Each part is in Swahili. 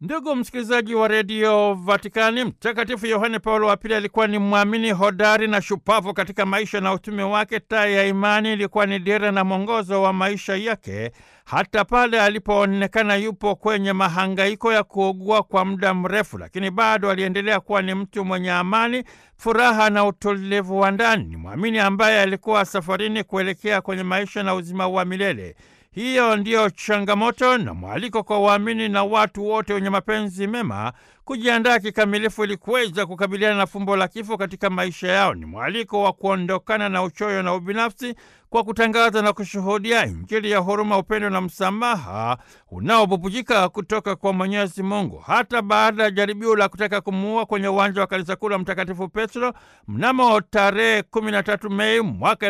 Ndugu msikilizaji wa redio Vatikani, Mtakatifu Yohane Paulo wa Pili alikuwa ni mwamini hodari na shupavu katika maisha na utume wake. Taa ya imani ilikuwa ni dira na mwongozo wa maisha yake, hata pale alipoonekana yupo kwenye mahangaiko ya kuugua kwa muda mrefu, lakini bado aliendelea kuwa ni mtu mwenye amani, furaha na utulivu wa ndani. Ni mwamini ambaye alikuwa safarini kuelekea kwenye maisha na uzima wa milele. Hiyo ndiyo changamoto na mwaliko kwa waamini na watu wote wenye mapenzi mema kujiandaa kikamilifu ili kuweza kukabiliana na fumbo la kifo katika maisha yao. Ni mwaliko wa kuondokana na uchoyo na ubinafsi kwa kutangaza na kushuhudia Injili ya huruma, upendo na msamaha unaobubujika kutoka kwa Mwenyezi Mungu. Hata baada ya jaribio la kutaka kumuua kwenye uwanja wa kanisa kuu la Mtakatifu Petro mnamo tarehe 13 Mei mwaka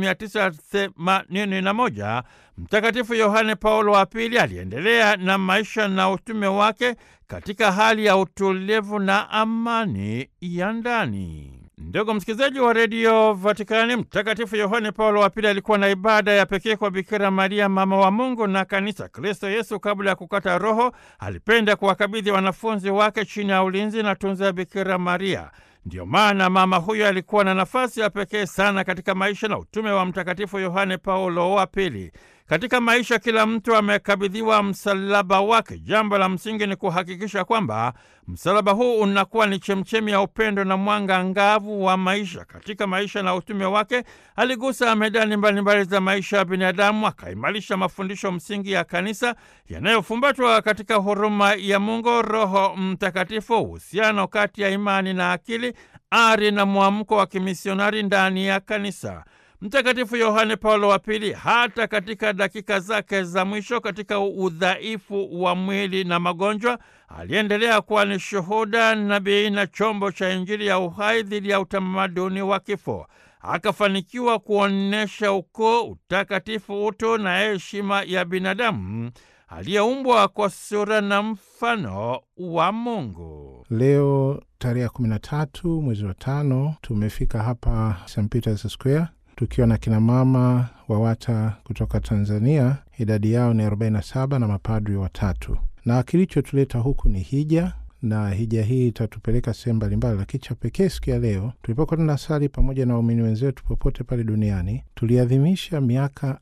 1981, Mtakatifu Yohane Paulo wa Pili aliendelea na maisha na utume wake katika hali ya utulivu na amani ya ndani. Ndugu msikilizaji wa redio Vatikani, Mtakatifu Yohane Paulo wa Pili alikuwa na ibada ya pekee kwa Bikira Maria, mama wa Mungu na Kanisa. Kristo Yesu, kabla ya kukata roho, alipenda kuwakabidhi wanafunzi wake chini ya ulinzi na tunza ya Bikira Maria. Ndiyo maana mama huyo alikuwa na nafasi ya pekee sana katika maisha na utume wa Mtakatifu Yohane Paulo wa Pili. Katika maisha kila mtu amekabidhiwa msalaba wake. Jambo la msingi ni kuhakikisha kwamba msalaba huu unakuwa ni chemchemi ya upendo na mwanga ngavu wa maisha. Katika maisha na utume wake aligusa medani mbalimbali za maisha ya binadamu, akaimarisha mafundisho msingi ya kanisa yanayofumbatwa katika huruma ya Mungu, Roho Mtakatifu, uhusiano kati ya imani na akili, ari na mwamko wa kimisionari ndani ya kanisa. Mtakatifu Yohane Paulo wa Pili, hata katika dakika zake za mwisho, katika udhaifu wa mwili na magonjwa, aliendelea kuwa ni shuhuda, nabii na chombo cha Injili ya uhai dhidi ya utamaduni wa kifo. Akafanikiwa kuonyesha ukoo, utakatifu, utu na heshima ya binadamu aliyeumbwa kwa sura na mfano wa Mungu. Leo tarehe ya kumi na tatu mwezi wa tano tumefika hapa St Peters Square tukiwa na kinamama WAWATA kutoka Tanzania. Idadi yao ni 47 na mapadri watatu, na kilichotuleta huku ni hija, na hija hii itatupeleka sehemu mbalimbali, lakini cha pekee siku ya leo tulipokuwa tunasali pamoja na waumini wenzetu popote pale duniani, tuliadhimisha miaka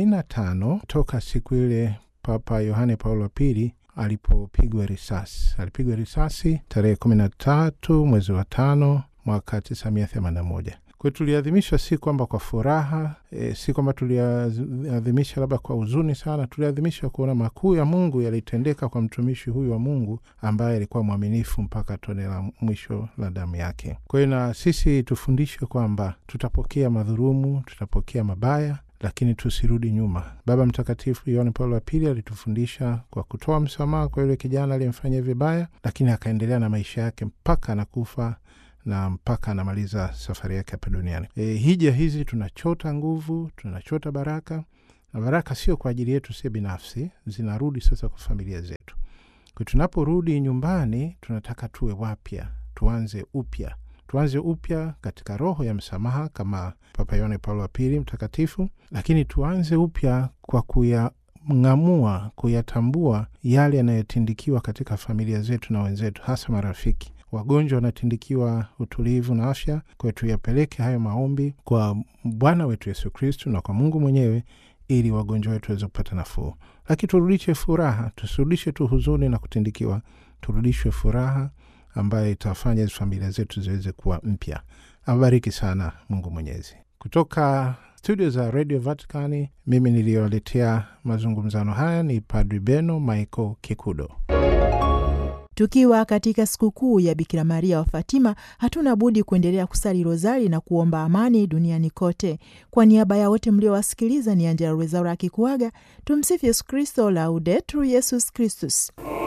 45 toka siku ile Papa Yohane Paulo wa Pili alipopigwa risasi. Alipigwa risasi tarehe 13 mwezi wa tano mwaka 1981. Kwa hiyo tuliadhimisha si kwamba kwa furaha e, si kwamba tuliadhimisha labda kwa huzuni sana. Tuliadhimisha kuona makuu ya Mungu yalitendeka kwa mtumishi huyu wa Mungu ambaye alikuwa mwaminifu mpaka tone la mwisho la damu yake. Kwa hiyo na sisi tufundishwe kwamba tutapokea madhurumu, tutapokea mabaya lakini tusirudi nyuma. Baba Mtakatifu Yohane Paulo wa Pili alitufundisha kwa kutoa msamaha kwa yule kijana aliyemfanyia vibaya, lakini akaendelea na maisha yake mpaka anakufa na mpaka anamaliza safari yake hapa duniani. E, hija hizi tunachota nguvu, tunachota baraka, na baraka sio kwa ajili yetu sie binafsi, zinarudi sasa kwa familia zetu. Kwa tunaporudi nyumbani, tunataka tuwe wapya, tuanze upya tuanze upya katika roho ya msamaha kama Papa Yohane Paulo wa Pili mtakatifu, lakini tuanze upya kwa kuyang'amua, kuyatambua yale yanayotindikiwa katika familia zetu na wenzetu, hasa marafiki. Wagonjwa wanatindikiwa utulivu na afya, kwa hiyo tuyapeleke hayo maombi kwa Bwana wetu Yesu Kristu na kwa Mungu mwenyewe ili wagonjwa wetu waweze kupata nafuu. Lakini turudishe furaha, tusirudishe tu huzuni na kutindikiwa, turudishwe furaha ambayo itafanya familia zetu ziweze kuwa mpya. Abariki sana Mungu Mwenyezi. Kutoka studio za Radio Vaticani, mimi niliyowaletea mazungumzano haya ni Padri Beno Michael Kikudo. Tukiwa katika sikukuu ya Bikira Maria wa Fatima, hatuna budi kuendelea kusali rozari na kuomba amani duniani kote. Kwa niaba ya wote mliowasikiliza, ni Angela Rwezaura akikuaga. Tumsifu Yesu Kristo, Laudetur Yesus Kristus.